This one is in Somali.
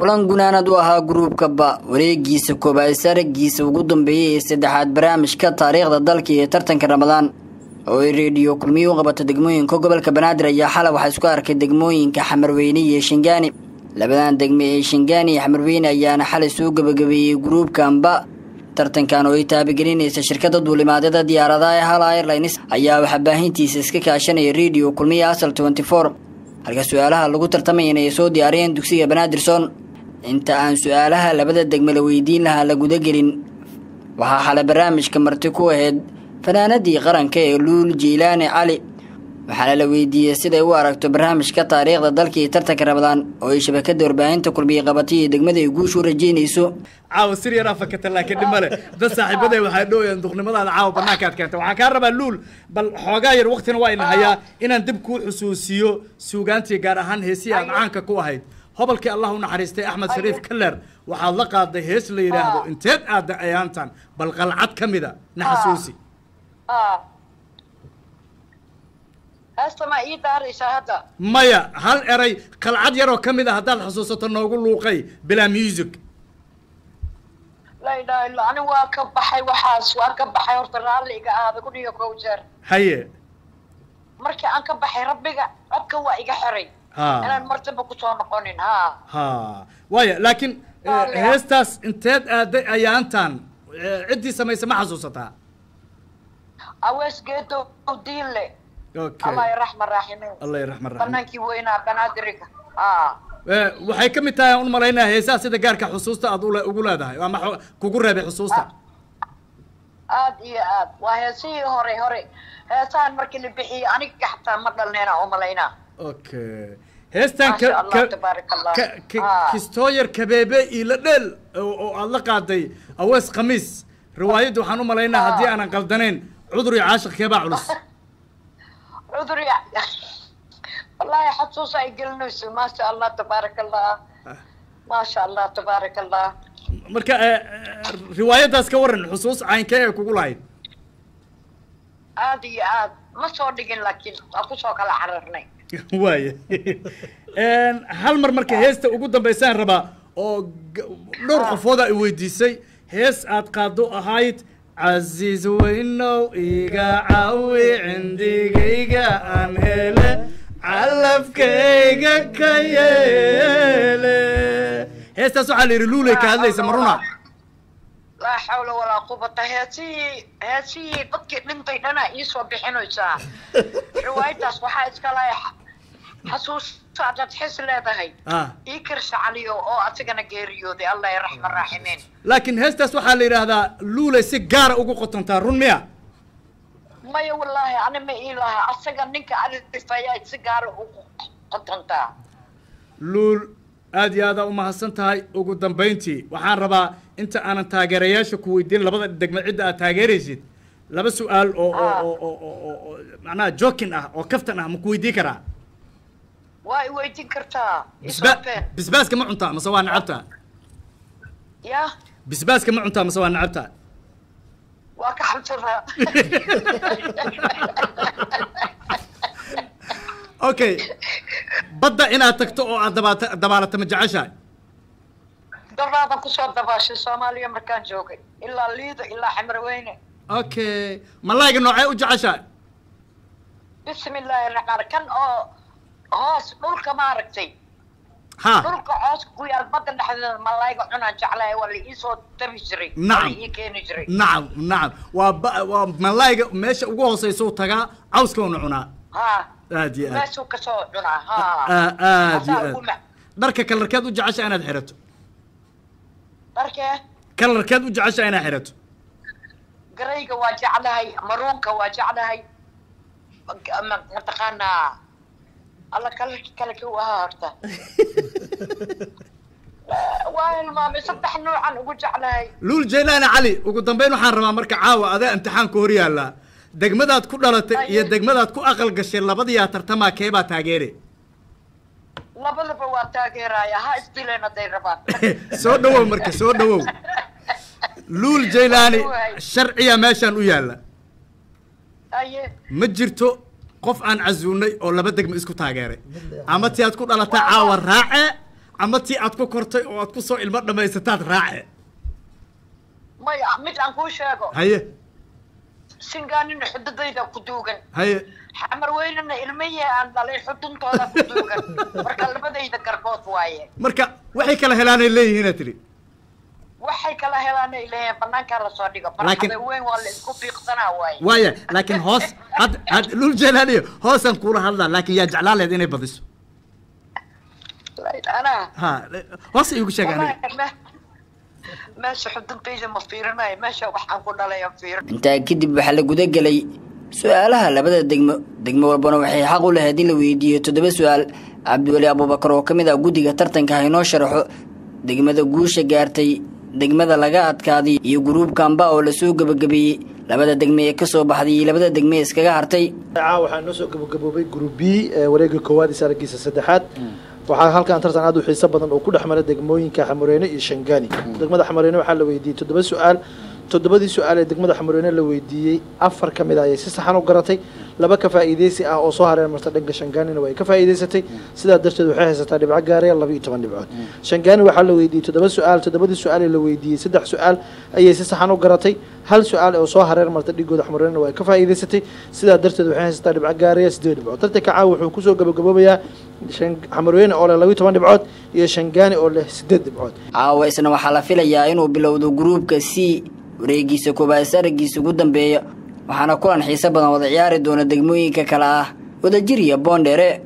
kulan gunaanad u ahaa gruubka ba wareegiisa koobaad saragiisa ugu dambeeyey ee saddexaad barnaamijka taariikhda dalka iyo tartanka ramadaan oo ay reediyo kulmiyo u qabato degmooyinka gobolka banaadir ayaa xalay waxaa isku arkay degmooyinka xamarweyne iyo shingaani labadan degme ee shingaani iyo xamarweyne ayaana xalay soo gabagabeeyey gruubka amba tartankan oo ay taabagelinaysa shirkada duulimaadyada diyaaradaha ee hal airlines ayaa waxaa baahintiisa iska kaashanaya redio kulmiya asal tenty four halka su-aalaha lagu tartamayana ay soo diyaariyeen dugsiga banaadirson inta aan su-aalaha labada degme la weydiin lahaa la gudagelin waxaa xalay barnaamijka marti ku ahayd fanaanadii qaranka ee luul jiilaani cali waxaana la weydiiyey siday u aragto barnaamijka taariikhda dalka iyo tartanka ramadaan oo ay shabakada warbaahinta kulmiye qabatay iyo degmada ay guushu rajeynayso caawa sir yaraa fakata laakiin dhimale dad saaxiibaday waxay dhooyaan duqnimadaada caawa banaankaad keenta waxaan kaa rabaa luul bal xoogaa yar waktina waa ina hayaa inaan dib kuu xusuusiyo suugaantii gaar ahaan heesihii aad caanka ku ahayd hobolkii allah u naxariistay axmed shariif kaler waxaad la qaaday hees la yidhaahdo inteed aada ayaantan bal qalcad ka mida na xasuusi heesta ma ii daaraysaa hadda maya hal eray qalcad yaroo ka mid a haddaad xusuusato noogu luuqay bilaa music laa ilaha illa ani waa ka baxay waxaas waa ka baxay horta raalli iga aada kun iyo kow jeer haye markii aan ka baxay rabbiga codka waa iga xiray Ha. inaan martaba kusoo noqonin ha ha waaya laakiin eh, Raalli ah. heestaas inteed aaday ayaantan eh, ciddii samaysa ma xasuusataa awees geedow diinle okay allah raxma raaxime allah yaraxman raxim banaankii weynaa banaadiriga ha Eh, waxay ka mid tahay aan u malaynaya heesaha sida gaarka xusuusta aad ule- ugu leedahay ama xo- kugu reebay xusuusta aad iyo aad waa heesihii hore hore heesahan markii la bixiyey aniga xataa ma dhalneena u malaynaa okay heestan Masha ka- Allah, ka- tabaaraka Allah. ka- ka- Ah. kistooyar kabeebe ila dheel oo oo aad la qaaday awees khamiis riwaayadda waxaan u malaynaa haddii aanan qaldanayn cudur iyo caashiq keebaa culus cudur ya wallaahi xasuus ay gelinayso maasha allah tabaaraka allah maasha allah tabaaraka allah marka eh, eh, riwaayaddaas ka waran xusuus caynkee ee kugu lahayd aad iyo aad ma soo dhigin laakiin waa kusoo kala cararnay waaya hal mar marka heesta ugu dambaysaan rabaa oo g- dhowr qofooda ay weydiisay hees aad qaado ahayd casiis weynow iga cawi cindigayga aan hele calafkayga ka yeele heestaas waxaa la yidhi luulay ka hadlaysa maruna laa xawla walaa quwata heesihii heesihii dadkii dhintay dhanaa iisoo bixinaysaa riwaayadaas waxaa iska lahay xasuusta adaad xis leedahay ah ii kirsa caliyo oo asigana geeriyooday allah raxma raaximiin laakiin heestaas waxaa la yidhaahdaa luulay si gaara ugu qotontaa run miya maya wallaahi ani ma ii laha asaga ninka alifayaa si gaara ugu qotontaa luul aad iyo aada u mahadsan tahay ugu dambayntii waxaan rabaa inta aanan taageerayaasha ku weydiin labada degme cidda aad taageeraysid laba su-aal oo oo Ah. oo oo oo oo macnaha jokin ah oo kaftan ah ma ku weydiin karaa waa i weydiin kartaa bisba isofeen bisbaaska ma cuntaa mase waa nacabtaa ya bisbaaska ma cuntaa mase waa nacabtaa waa ka xabsadaa okay badda inaad tagto oo aad dabaata dabaalato ma jeceshahay daraadan kusoo dabaashay soomaaliya markaan joogay ilaa liida ilaa xamarweyne okay malayga noocee u jeceshahay bismi illaahi raxmaan kan oo hoos dhulka maaragtay ha dhulka cooska ku yaal badda dhexdeeda malayga cunaan jeclahay waa la iisoo dabi jiray waa Nacam. la ii keeni jiray nacam nacam waa ba- waa malayga meesha ugu hooseysa tagaa cawskoona cunaa ha aad iyo aad meeshuu kasoo cunaa ha Ah, aad iyo Asaa ugu aad mac- dharka kalarkeed u jecesha inaad xirato dharkee kalarkeed u jecesha inaad xirato garayga waa jeclahay maruunka waa jeclahay ma- mataqaanaa alla kalarki kale kii u ahaa horta waa hilmaamay saddex noocan ugu jeclahay luul jaylaani cali ugu dambeyn waxaan rabaa marka caawa adee imtixaanka hor yaallaa degmadaad ku dhalatay iyo Aye. degmadaad ku aqal gashay labadiyaa tartamaa keebaa taageere labadaba waa taageeraya ha isdileen hadday rabaan soo dhawow marka soo dhawow luul jaylaani Waay. sharciya meeshaan u yaalla aye ma jirto qof aan casuunay oo laba degmo isku taageeray ama ti aad ku dhalataa caawa raace ama tii aad ku kortay oo aad kusoo ilmo dhammaysataad raace maya mid aan kuu sheego haye singaanina xududayda ku duugan haye xamar weynana ilmihii aan dhalay xuduntooda ku duugan marka labadayda garbood waaye marka waxay kala helaanay leeyihiina tiri waxay kala helaanay leeyihiin banaankaa lasoo dhigo Laakiin- barxada weyn waa la isku fiiqsanaa waaye waaya laakiin hoos had had dhul jelaaniyo hoosaan kuula hadlaa laakiin yaa jeclaan lehed inay badiso anaa ha hoos iigu sheeg aniga wallaahi me- meesha xuduntayda ma fiirinayo meesha waxaan ku dhalaya fiirin intaa kadib waxaa la guda gelay su-aalaha labada degmo degmo walbana waxay xaq u lahayd in la weydiiyo toddoba su-aal cabdiweli abuubakar oo ka mid ah guddiga tartanka ha inoo sharaxo degmada guusha gaartay degmada laga adkaaday iyo guruubkamba oo lasoo gebagabeeyey labada degme ee kasoo baxday iyo labada degme ee iskaga hartay caawa waxaa noo soo gabagaboobay group b ee wareega koowaad iyo saaragiisa saddexaad waxaa halkan tartan aad u xiiso badan oo ku dhex mara degmooyinka xamureene iyo shangaani degmada xamureene waxaa la weydiiyey toddoba su-aal toddobadii su-aal ee degmada xamureene la weydiiyey afar ka mid ah ayay si saxan u garatay laba ka faa'iideysi ah oo soo hareen marta dhanka shangaanina way ka faa'iideysatay sidaa darteed waxay haysataa dhibco gaaraya laba iyo toban dhibcood shangaani waxaa la weydiiyey toddoba su-aal toddobadii su-aal ee la weydiiyey saddex su-aal ayay si saxan u garatay hal su-aal oo soo hareer marta dhigooda xamureena way ka faa'iideysatay sidaa darteed waxay haysataa dhibco gaaraya sideed dhibcood tartanka caawa wuxuu kusoo gabagaboobayaa shan- xamureene oo leh laba iyo toban dhibcood iyo shangaani oo leh sideed dhibcood caawa isna waxaa la filayaa inuu bilowdo gruubka c wareegiisa koobaad saragiisa ugu dambeeya waxaana kulan xiiso badan wada ciyaari doona degmooyinka kale ah wadajir iyo boondheere